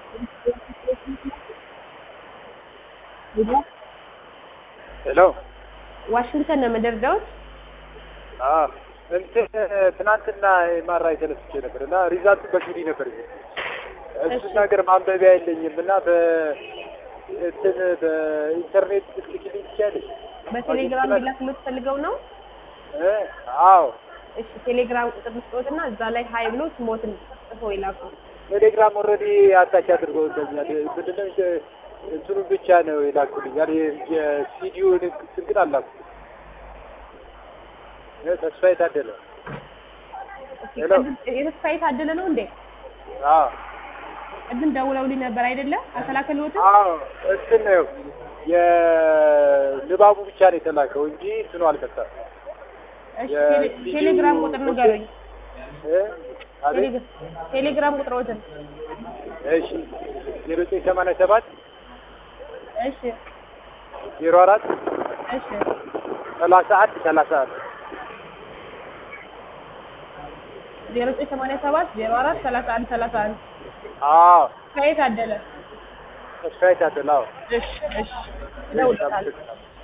ሄሎ ዋሽንግተን ነው የምደርደውት። አዎ እንትን ትናንትና ኤምአርአይ ተነስቼ ነበር እና ሪዛልቱ በሲዲ ነበር እሱ ነገር ማንበቢያ የለኝም እና በ እንትን በኢንተርኔት ልትልኪልኝ ትችያለሽ? በቴሌግራም ሊላክ የምትፈልገው ነው? እ አዎ እሺ ቴሌግራም ቁጥር ልስጦትና እዛ ላይ ሀይ ብሎ ስሞትን ጽፎ ይላኩ። ቴሌግራም ኦልሬዲ አታች አድርገውልኛል። ምንድነው እንትኑን ብቻ ነው የላኩልኛል። የሲዲውን እንትን ግን አላኩት። ተስፋዬ ታደለ ሄሎ። የተስፋዬ ታደለ ነው እንዴ? አዎ ቅድም ደውለውልኝ ነበር አይደለም? አልተላከልዎትም? አዎ እንትን ነው የንባቡ ብቻ ነው የተላከው እንጂ እንትኑ አልመጣም። እሺ የሲዲው ቴሌ- ቴሌግራም ቁጥር ንገሩኝ። እ አቤት ቴሌ- ቴሌግራም ቁጥሮትን። እሺ ዜሮ ዘጠኝ ሰማንያ ሰባት እሺ ዜሮ አራት እሺ ሰላሳ አንድ ሰላሳ አንድ ዜሮ ዘጠኝ ሰማንያ ሰባት ዜሮ አራት ሰላሳ አንድ ሰላሳ አንድ አዎ ከየት አደለ? ተስፋዬ ታደለ አዎ እሺ እሺ እደውልልሃለሁ።